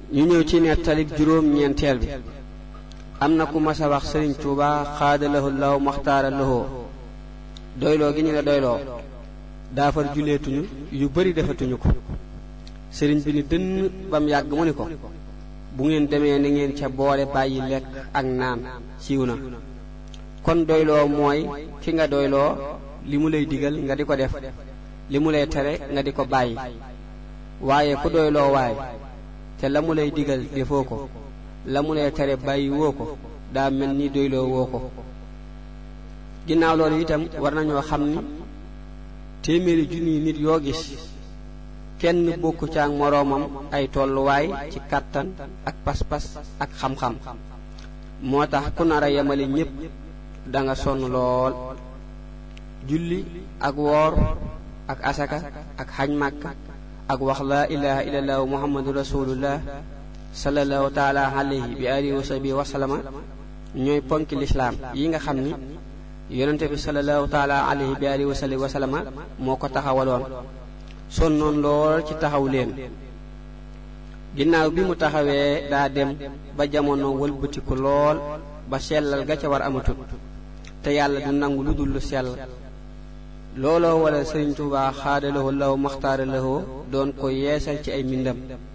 ñu ñëw ci nettalik juróom ñeenteel bi am na ku mas a wax sëriñ Tuuba xaada lahu law maxtaara lahoo doyloo gi ñu la doyloo daafar juleetuñu yu bari defatuñu ko sëriñ bi ni dënn bam yàgg mu ni ko bu ngeen demee ni ngeen ca boole bàyyi lekk ak naan siiw na kon doyloo mooy ki nga doyloo li mu lay digal nga di ko def li mu lay tere nga di ko bàyyi waaye ku doyloo waay te la mu lay digal defoo ko la mu lay tere bàyyi woo ko daa mel ni doyloo woo ko ginnaaw loolu itam war nañoo xam ni téeméeri junniy nit yoo gis kenn bokku ca ak moroomam ay tolluwaay ci kàttan ak pas-pas ak xam-xam moo tax ku nar a yemale ñépp da nga sonn lool julli ak woor ak asaka ak xaj màkka ak wax laa ilaha illallah muhammadu rasulullah sallallahu taala alayhi bi alihi wa sahbihi wa sallama ñooy ponki lislaam yi nga xam ni yonente bi sallallahu taala alayhi bi alihi wa sahbihi wa sallama moo ko taxawaloon sonnoon lool ci taxaw leen ginnaaw bi mu taxawee daa dem ba jamono wëlbatiku lool ba sellal ga ca war amatut te yàlla du nangu lu dul lu sell looloo wala sëriñ Tuubaa xaadalawoo law maxtaara lawoo doon ko yeesal ci ay mbindam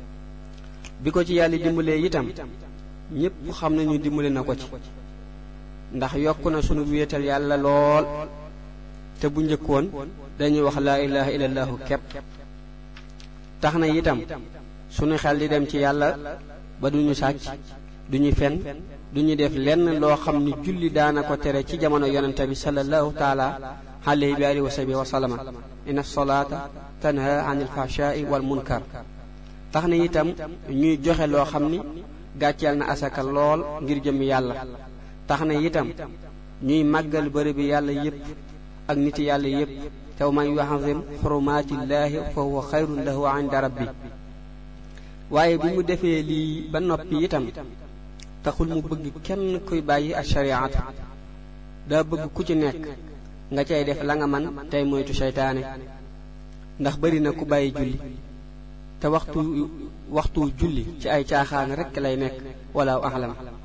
bi ko ci yàlla dimbalee itam ñépp xam nañu dimbale na ko ci ndax yokk na sunu wéetal yàlla lool te bu njëkkoon dañuy wax laa ilaha illallahu kepp tax na itam sunu xel di dem ci yàlla ba duñu sàcc duñu fen duñu def lenn loo xam ni julli daana ko tere ci jamono yonente bi sallallahu taala alayhi bi alihi wa sahbihi wa sallama inna salaata tanha anil fahshai wal munkar tax na itam ñuy joxe loo xam ni gàcceel na asaka lool ngir jëm yàlla tax na itam ñuy màggal bërëb bi yàlla yépp ak niti yàlla yépp te man yuazim xurumaatillaahi fa huwa xayrun lahu inda rabbi waaye bi mu defee lii ba noppi itam taxul mu bëgg kenn kuy bàyyi ak shariatu daa bëgg ku ci nekk nga cay def la nga man tey moytu seytaane ndax bari na ku bàyyi julli te waxtu waxtu julli ci ay caaxaan rekk lay nekk wala axlam